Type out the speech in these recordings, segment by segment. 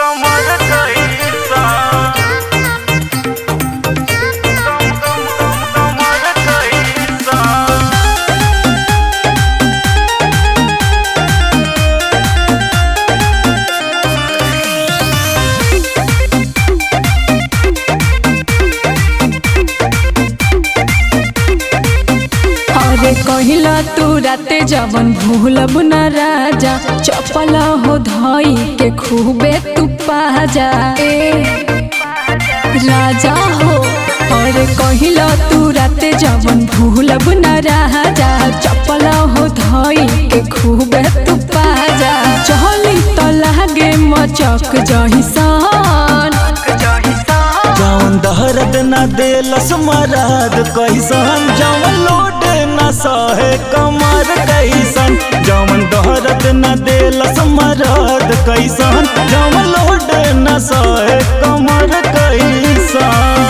कमर कैसा कम कम कम कमर कैसा अरे कहिला तू राते जवन भूलब न राजा चपल हो धई के खूबे तू पाजा ए राजा हो अरे कहिला तू राते जवन भूलब न राजा चपल हो धई के खूबे तू पाजा चली तो लागे मचक जहिसान जौन दहरद न देलस मरद कैसन जौन लोड न सहे कमर कैसन जौन दहरद न देलस मरद कैसन जौन लोड न सहे कमर कैसन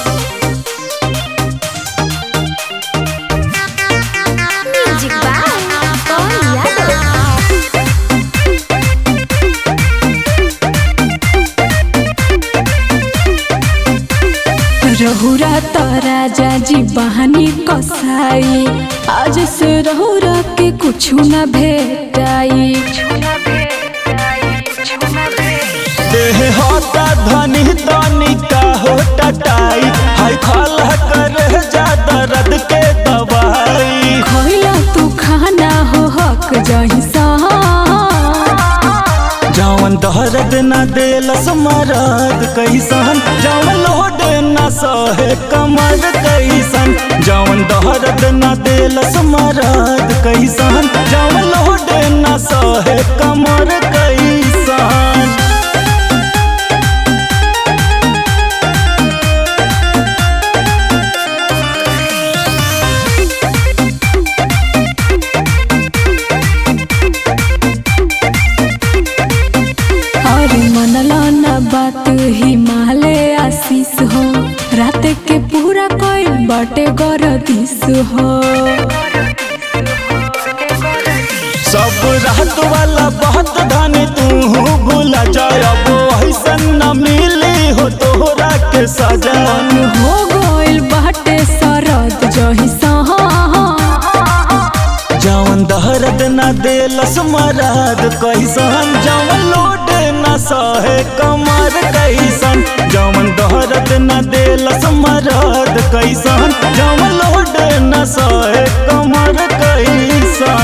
Music by Paul Yadav. रहुरा त राजा जी बहानी कसाई आज से रहुरा के कुछ न भेटाई देह होता धनी तनी का हो टटाई हाय खाला कर जा दर्द के दवाई खइला तू खाना हो हक जहिसा जौन दहरद न देलस मरद कैसन जौन लोड न सहे कमर कैसन जौन दहरद न देलस मरद कैसन जौन लोड न सहे कमर कैसन अरे मनला न बात हिमालय आशीष हो रात के पूरा कोई बटे गरदिस हो सब रात वाला बहुत धन तू भूला जाए अब ऐसन न मिली हो तोहरा के सजन हो गइल बाटे सरद जहिसा जौन दहरद न देलस मरद कैसन जौन लोड न सहे कमर कैसन जौन दहरद न देलस मरद कैसन जौन लोड न सहे कमर कैसन